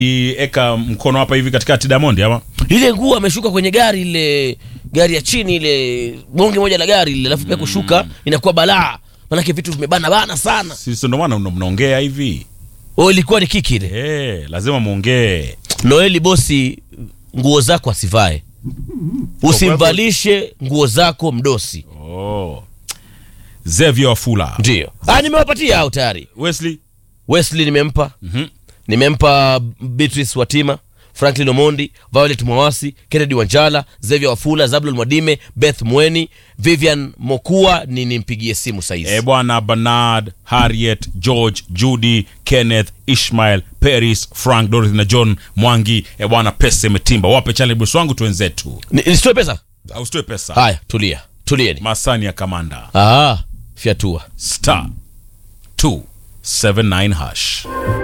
eka mkono hapa hivi katikati Diamond ama ile nguo ameshuka kwenye gari ile gari ya chini ile bonge moja la gari ile alafu pia kushuka inakuwa balaa manake vitu vimebana bana sana sisi ndo maana mna- mnaongea hivi o ilikuwa ni kiki ile eh, lazima muongee noeli bosi nguo zako asivae usimvalishe nguo zako mdosi oh. Xavier Wafula ndio ah, nimewapatia hao tayari Wesley wesley nimempa Mhm. nimempa beatrice watima franklin omondi violet mwawasi kennedy wanjala xavier wafula zablon mwadime beth mweni vivian mokua ni nimpigie simu saizi e bwana Bernard Harriet George Judy Kenneth Ishmael Paris Frank Dorothy na John Mwangi e bwana pesa imetimba wape challenge boss wangu tuwenzetu Ni- nisitoe pesa ausitoe pesa haya tulia tulieni masani ya kamanda ah, fyatua star 279 hash